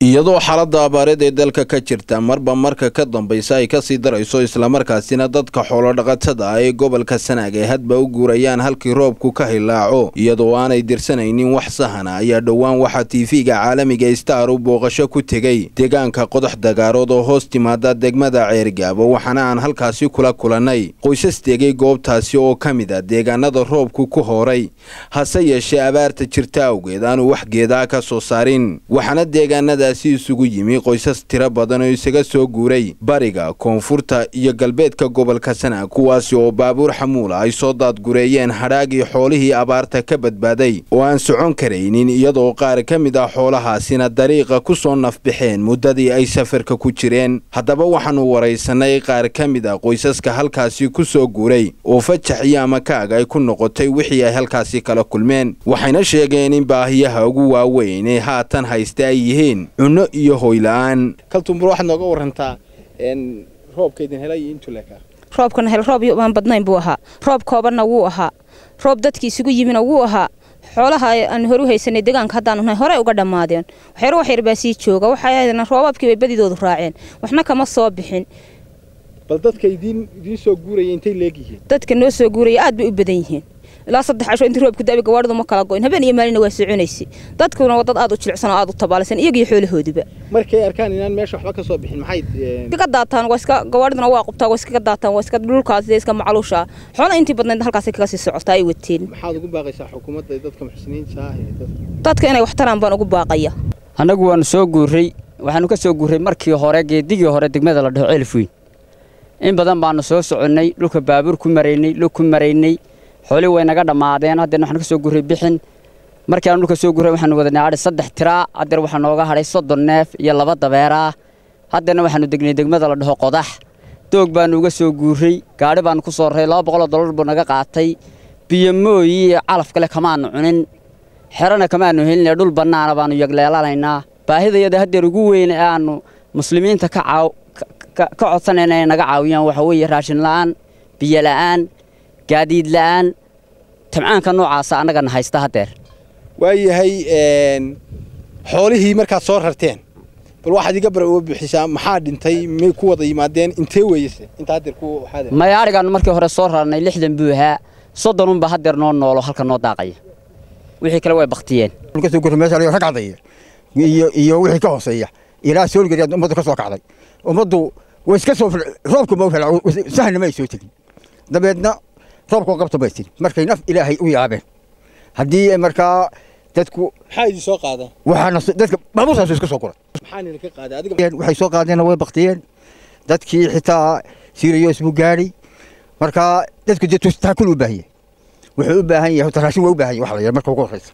iyadoo xaaladda abaareed ee dalka ka jirta marba marka ka dambaysa ay kasii darayso islamarkaasina dadka xoolodhaqatada ah ee gobolka sanaag ay hadba u guurayaan halkii roobku ka hilaaco iyadoo aanay dirsanaynin wax sahana ayaa dhowaan waxaa tiifiga caalamiga star u booqasho ku tegey deegaanka qodax dagaarood oo hoos timaada degmada ceergaabo waxaana aan halkaasi kula kulannay qoysas degay goobtaasi oo ka mid a deegaanada roobku ku hooray hase yeeshee abaarta jirta awgeed aanu wax geedaa ka soo saarin waxaana deegaanada si isugu yimi qoysas tiro badan oo isaga soo guuray bariga koonfurta iyo galbeedka gobolka sanaag kuwaasi oo baabuur xamuula ay soo daadgureeyeen hadhaagii xoolihii abaarta ka badbaaday oo aan socon karaynin iyadoo qaar ka mid ah xoolahaasina dariiqa ku soo nafbaxeen muddadii ay safarka ku jireen haddaba waxaannu waraysanay qaar ka mid a qoysaska halkaasi ku soo guuray oo fajax iyo amakaag ay ku noqotay wixii ay halkaasi kala kulmeen waxayna sheegeen in baahiyaha ugu waaweyn ee haatan haysta ay yihiin cunno iyo hoyla-aan kaltumbur waxaad nooga warantaa roobka idin helay iyo intuu leekaa roobkana hel roob aan badnayn buu ahaa roob koobanna wuu ahaa roob dadkii isugu yimina wuu ahaa xoolaha aan horu haysanay deegaanka haddaanu nahay horey uga dhammaadeen waxyar wax yar baa sii jooga waxay roobaabkii bay badidoodu raaceen waxna kama soo bixin bal dadka idiin idiin soo guuraya intay leegyihiin dadka noo soo guuraya aad bay u badan yihiin ilaa saddex casho intii roobku da'ay gawaadhidu ma kala goyn habeen iyo maalina waa soconaysay dadkuna waa dad aad u jilicsan oo aad u tabaalaysan iyagiyo xoolahooduba markay arkaan inaan meesha waxba ka soo bixin maxay iskaga daataan waa iska gawaadhiduna waa qubtaa waa iskaga daataan waa iska dhulkaas iska macaluusha xoolaha intii badnayd halkaasay kaga sii socotaa ay wateen maxaad ugu baaqaysaa xukuumadda dadka muxsiniinta ah dadka inay wax taraan baan ugu baaqaya annagu waanu soo guuray waxaanu ka soo guuray markii hore geedigii hore degmada la dhaho ceelfweyn in badan baanu soo soconnay dhulka baabuur ku maraynay lug ku maraynay xoolii way naga dhammaadeen haddeer waxaan ka soo guuray bixin markii aan dhulka soo guuray waxaanu wadanay adhi saddex tiraa haddeer waxaa nooga hadhay soddon neef iyo laba dabeeraa haddeerna waxaanu degnay degmada la dhaho qodax doog baanu uga soo guuray gaadhi baanu ku soo raray laba boqoloo dollar buu naga qaatay biyo mooyi iyo calaf kale kamaanu cunin xerana kamaanu helinay dhul bannaana baanu yagleelanaynaa baahidayada haddeer ugu weyn ee aannu muslimiinta ka caaw ka codsanayna inay naga caawiyaan waxa weeye raashin la'aan biyo la'aan gaadiid la'aan tabcaanka noocaasa annagana haysta haddeer waayahay xoolihii markaad soo rarteen bal waxaad iga bar uga bixisaa maxaa dhintay may ku wada yimaadeen intee weeyase inta haddeer ku waxaad maya adhigaannu markii hore soo rarnay lixdan buu ahaa soddonunba haddeer noo noolo halka noo daaqaya wixii kale way baktiyeen kasoo gurta meesha rag cadaya iyo iyo wixii ka hooseeya ilaa soolgariyaad ummaddu ka soo kacday ummaddu way iska soo roobku ma sahna ma ay soo tegin dabeedna roobka qabta bay tiri markay naf ilaahay u yaabeen haddii markaa dadku maxaa idin soo qaadeen waxaana dadka baabuurtaas iska soo guray maxaan idinka qaaday adiga waxay soo qaadeenna way baktiyeen dadkii xitaa siriyos buu gaadhay markaa dadku dee taakul u baahan yahay wuxuu u baahan yahay raashin waa u baahan yahay wax la yidhaha marka ugu horreysa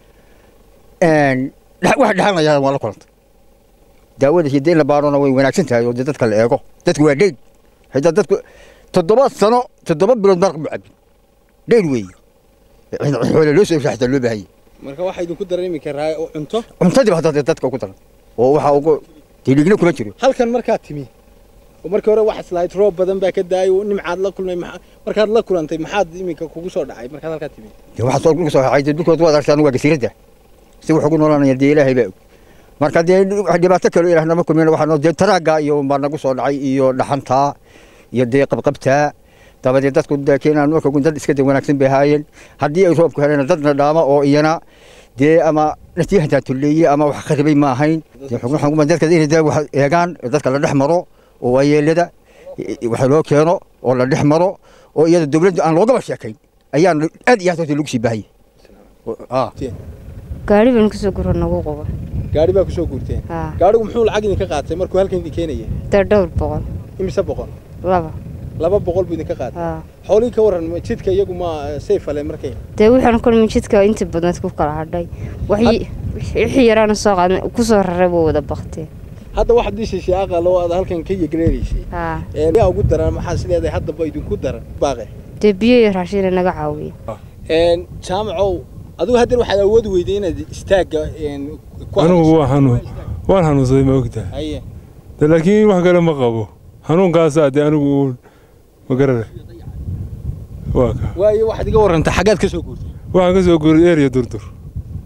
waxa dhexanayaa waa la kulantay daawada hidda in la baarona way wanaagsan tahay oo dee dadka la eego dadku waa dheyd xitaa dadku toddoba sano toddoba bilood maraq mu cabin dheyd weeye xoole loo soo xitaa loo baahan yahay marka waxaa idinku daran iminka cunto cuntadiiba hadda dadka ugu daran oo waxaa ugu diligna kuma jiro halkan markaad timi oo markii hore waxaad lahayd roob badan baa ka daayay oo nimcaad la kulmay markaad la kulantay maxaad iminka kugu soo dhacay markaad halkaa timi waxaa soo dhulka soo xaxay dhulkood waad aragtaan waa gasiirada si wax ugu noolanaya dee ilaahay baa og marka dee dhibaato kale ilaah nama kulmin waxaa dee taraagga iyo baa nagu soo dhacay iyo dhaxantaa iyo dee qabqabtaa dabadeed dadku keenaan marka dad iska dee wanaagsan bay ahaayeen haddii ay roobku heleen dadna dhaama oo iyana dee ama natiihantaa tulleeye ama wax qaribay ma ahayn dadka inay dee wax eegaan dadka la dhex maro oo waayeelada wax loo keeno oo la dhex maro oo iyada dowladda aan loogaba sheekayn ayaan aad iyo aad horta lagu sii baahayay gaari baan kusoo guro nagu quba gaari baa kusoo guurteen gaarigu muxuu lacag idinka qaatay markuu halkan idin keenaya dee dhowr boqol imise boqol laba laba boqol buu idinka qaatay xoolihii ka warran jidka iyagu ma sayfale markay dee waxaan kulmin jidka inta badnayd ku kala hadhay wixii yaraana soo qaadnay kusoo raray buu wada bakteen hadda waxaad dishaysay aqal oo aad halkan ka yegreeraysay yaa ugu daran maxaa sideeday haddaba idinku daran baaqe dee biyo iyo raashin naga caawiya jaamacow adigu haddeer waxaad awoodi weyday inaad istaagga anigu waa xanuun waan xanuunsaday ma ogtahay de laakiin wax kale ma qabo xanuunkaasaa dee anigu ma garana waa ka waayo waxaad iga warrantay xaggaad ka soo guurtay waxaan ka soo guuray ereya durdur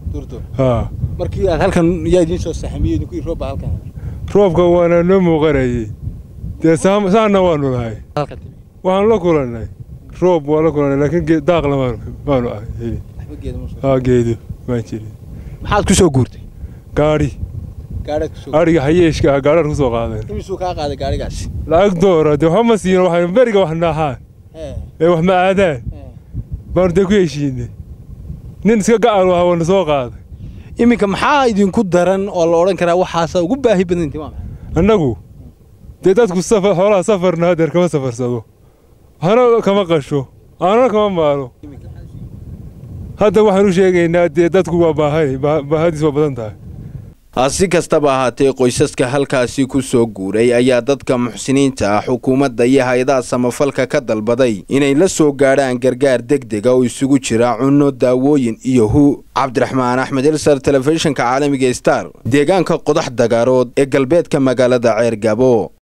haa markii aad halkan yaa idiin soo sahamiyey idinku roob baa halkan roobka waana noo muuqanayay dee saam- saana waanu nahay waxaan la kulannay roob waa la kulannay laakiin ge- daaqna maanu maanu ah helin haa geedo maan jirin maxaad ku soo guurtay gaadhi gaadhaad ku soo adhiga hayeeshka ah gaadhaan ku soo qaadeen imisuu kaa qaaday gaadhigaasi lacag doora dee waxba ma siino waxay beriga wax naaxaan ee wax ma aadaan baanu dee ku heshiinay nin iska gacal waha wana soo qaaday iminka maxaa idinku daran oo la odhan karaa waxaasa ugu baahi badan timaam annagu dee dadku safar xoolaha safarna hadeer kama safarsado waxna kama qasho aanana kama maalo hadda waxaan u sheegaynaa dee dadku waa baahay baa- baahadiis waa badan tahay si kastaba ahaatee qoysaska halkaasi ku soo guuray ayaa dadka muxsiniinta ah xukuumadda iyo hay-adaha samafalka ka dalbaday inay la soo gaadhaan gargaar degdega oo isugu jira cunno daawooyin iyo hu cabdiraxmaan axmed elsar telefishinka caalamiga star deegaanka qodax dagaarood ee galbeedka magaalada ceer gabo